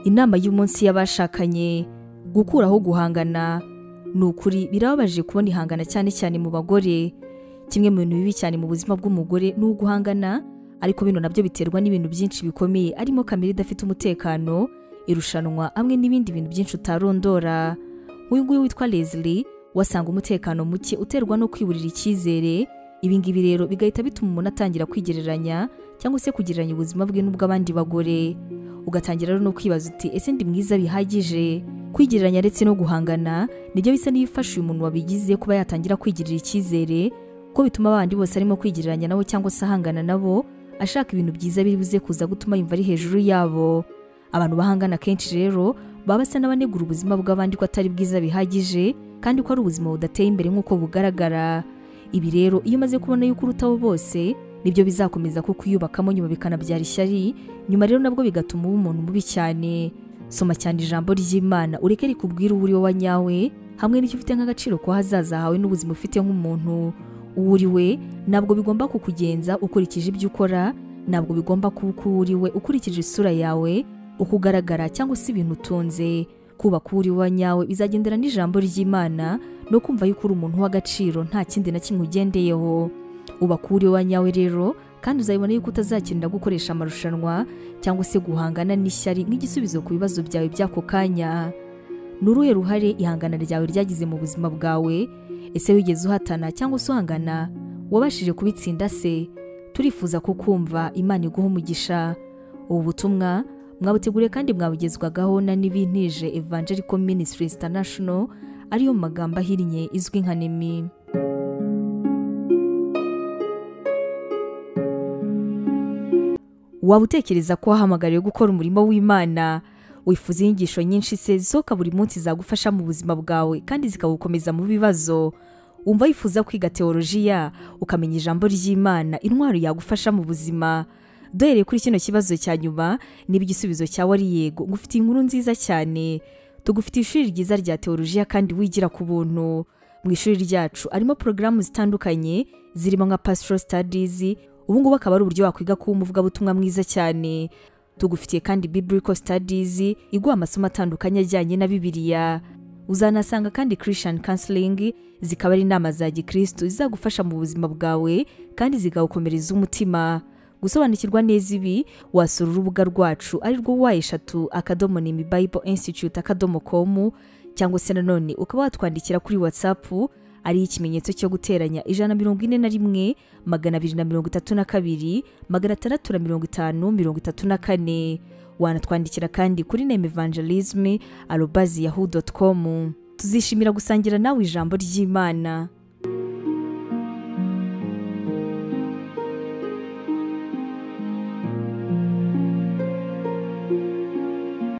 inama y'umunsi y'abashakanye gukuraho guhangana ni ukuri birababaje kubona ihangana cyane cyane mu bagore kimwe mu bintu bibi cyane mu buzima bw'umugore ni uguhangana ariko bino nabyo biterwa n'ibintu byinshi bikomeye arimo kamere idafite umutekano irushanwa hamwe n'ibindi bintu byinshi utarondora nk'uyu nguyu witwa Leslie wasanga umutekano muke uterwa no kwiburira icyizere ibi ngibi rero bigahita bituma umuntu atangira kwigereranya cyangwa se kugereranya ubuzima bwe n'ubw'abandi bagore ugatangira rero no kwibaza uti ese ndi mwiza bihagije kwigereranya ndetse no guhangana nibyo bisa n'ibifasha uyu muntu wabigize kuba yatangira kwigirira icyizere ko bituma abandi bose arimo kwigereranya nabo cyangwa se ahangana nabo ashaka ibintu byiza biri buze kuza gutuma yumva ari hejuru yabo abantu bahangana kenshi rero baba basa n'abanegura ubuzima bw'abandi ko atari bwiza bihagije kandi ko ari ubuzima budateye imbere nk'uko bugaragara ibi rero iyo umaze kubona yuko urutaho bose nibyo bizakomeza kuko uyubakamo nyuma bikanabyara ishyari nyuma rero nabwo bigatuma uba umuntu mubi cyane soma cyane ijambo ry'imana ureke rikubwire uwo uri we wanyawe hamwe n'icyo ufite nk'agaciro ko hazaza hawe n'ubuzima ufite nk'umuntu uwo uri we ntabwo bigomba kukugenza ukurikije ibyo ukora ntabwo bigomba kuba uko uwo uri we ukurikije isura yawe uko ugaragara cyangwa se ibintu utunze kubaka uwo uri we wanyawe bizagendera n'ijambo ry'imana no kumva yuko uri umuntu w'agaciro nta kindi na kimwe ugendeyeho ubaka uwo uri we wanyawe rero kandi uzabibona yuko utazakenera gukoresha amarushanwa cyangwa se guhangana n'ishyari nk'igisubizo ku bibazo byawe by'ako kanya ni uruhe ruhare ihangana ryawe ryagize mu buzima bwawe ese wigeze uhatana cyangwa se uhangana wabashije kubitsinda se turifuza kukumva imana iguha umugisha ubu butumwa mwabuteguriye kandi mwabugezwagaho na n'ibintije evangelical ministries international ariyo mu magambo ahinnye izwi nka nemi waba utekereza ko wahamagariwe gukora umurimo w'imana wifuza inyigisho nyinshi se zisohoka buri munsi zagufasha mu buzima bwawe kandi zikagukomeza mu bibazo wumva wifuza kwiga teolojiya ukamenya ijambo ry'imana intwaro yagufasha mu buzima duhereye kuri kino kibazo cya nyuma niba igisubizo cyawe ari yego ngufite inkuru nziza cyane tugufite ishuri ryiza rya teolojiya kandi wigira ku buntu mu ishuri ryacu harimo porogaramu zitandukanye zirimo nka pastoral studies ubu ngubu akaba ari uburyo wakwiga kuba umuvugabutumwa mwiza cyane tugufitiye kandi biblical studies iguha amasomo atandukanye ajyanye na bibiliya uzanasanga kandi christian counseling zikaba ari inama za gikristo zizagufasha mu buzima bwawe kandi zikawukomereza umutima gusobanukirwa neza ibi wasura urubuga rwacu ari rwo wa eshatu akadomo nimi bible institute akadomo com cyangwa se nanone ukaba watwandikira kuri whatsapp ari ikimenyetso cyo guteranya ijana mirongo ine na rimwe magana abiri na mirongo itatu na kabiri magana atandatu na mirongo itanu mirongo itatu na kane wanatwandikira kandi kuri name evangelisme arobazi yahu dotu komu tuzishimira gusangira nawe ijambo ry'imana